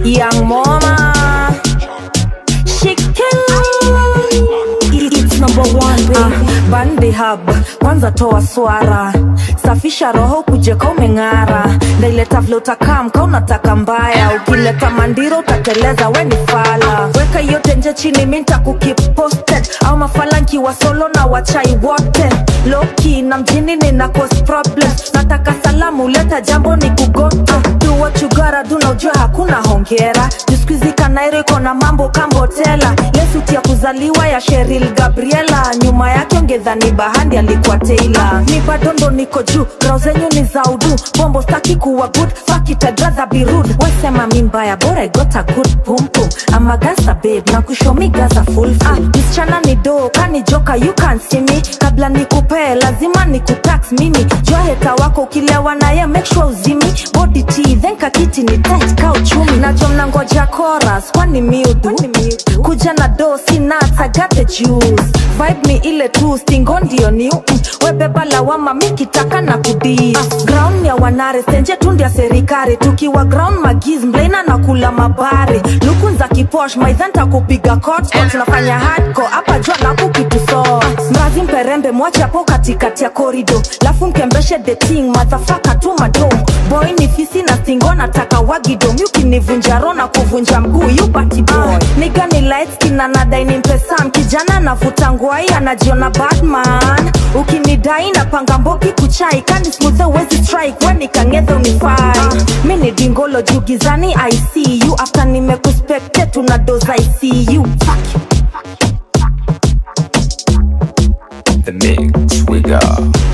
young mama shiking It's number one, baby. Ah, bandi hub kwanza toa swara safisha roho kujeka umeng'ara ndaileta vile utakam ka unataka mbaya ukileta mandiro utateleza we ni fala weka yote nje chini minta kukip posted au mafalanki wa solo na wachai wote loki na mjini nina cause problems nataka salamu leta jambo ni kugoto do what you gotta do na ujue hakuna hongera jiskuizi kanairo iko na mambo kambotela lesuti ya kuzaliwa ya sheril gabriela nyuma yake ongedhani bahandi alikuwa teila mi bado ndo niko juu rao zenyu ni za udu bombo staki kuwa good fuck it I'd rather be rude wasema mi mbaya bora I got a good pum pum I'm a gangster babe na kushomi gaza full ah, msichana ni do kani joka you can see me kabla nikupee lazima nikutax mimi jua heta wako ukilewa naye make sure uzimi body tea then kakiti ni tight ka uchumi nacho mnangoja chorus kwani miudu kuja na do si nuts I got the juice vibe ni ile tu stingo ndio ni mm, webeba lawama mikitaka na kudii ah, ground ya wanare senje tu ndia serikali tukiwa ground magiz mlaina na kula mabare lukun za kiposh maidhanta kupiga kot tunafanya hardcore hapa jua na kukituso mrazi mperembe mwache hapo katikati ya korido lafu mkembeshe deting madhafaka tu madom boy ni fisi na stingo nataka wagido miukinivunja ro na kuvunja mguu yupati boy niga ni light skin anadai ni mpesam kijana navuta ngwai anajiona batman ukinidai napanga mboki kuchai kani smuthe wezi strike weni kangedhe unifai mi ni dingolo juu gizani icu after nimekuspekte tuna doza icu Fuck you. The mix we got.